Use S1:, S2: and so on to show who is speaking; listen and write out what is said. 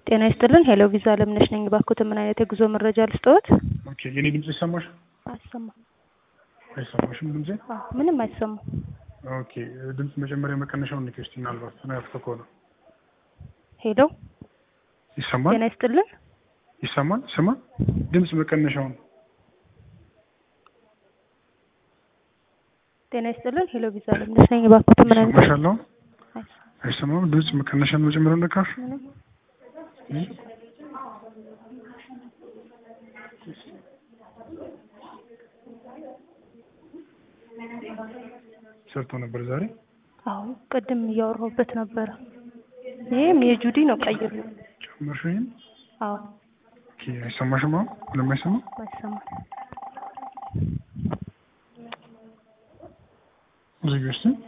S1: ጤና ይስጥልን ሄሎ ቪዛ አለምነሽ ነኝ። እባክዎት ምን አይነት የጉዞ መረጃ ልስጥዎት?
S2: ኦኬ የኔ ድምጽ ይሰማሽ?
S1: አይሰማም።
S2: አይሰማሽም ድምጼ?
S1: አዎ፣ ምንም አይሰማም።
S2: ኦኬ ድምጽ መጀመሪያ መቀነሻውን ንኪ እስቲ ምናልባት ተናፍቶ ከሆነ
S1: ሄሎ
S2: ይሰማል?
S1: ጤና ይስጥልን
S2: ይሰማል? ስማ ድምጽ መቀነሻውን
S1: ጤና ይስጥልን ሄሎ ቪዛ አለምነሽ ነኝ። እባክዎት ምን አይነት
S2: ይሰማሻል? አሁን
S1: አይሰማም።
S2: አይሰማም? ድምጽ መቀነሻን መጀመሪያ ነካሽ?
S1: ምንም
S2: ሰርቶ ነበር ዛሬ።
S1: አዎ ቅድም እያወራሁበት ነበረ። ይሄም የጁዲ ነው ቀይሩ።
S2: ጨመርሽ ይሄን?
S1: አዎ
S2: ኦኬ አይሰማሽም? አሁን ምንም አይሰማም?
S1: አይሰማም።
S2: ዝጊው እስቲ